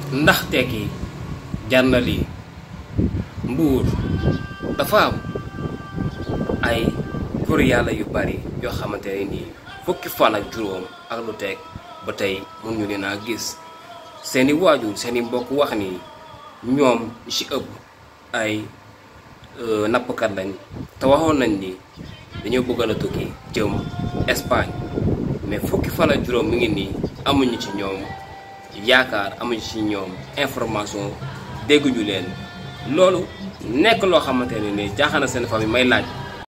ndax tekki jar na lii mbuur dafa am ay góor yàlla yu bari yoo xamante ne nii fukki fan ak juróom ak lu teg ba tey mun ñu leen a gis seeni waajur seeni mbokk wax ni ñoom ci ëpp ay nappkat lañ te waxoon nañ ni dañoo bëgg a tukki jëm Espagne mais fukki fan ak juróom mi ngi nii amuñu ci ñoom yaakaar amuñu ci ñoom information dégguñu leen loolu nekk loo xamante ne ni jaaxal na seen famille may laaj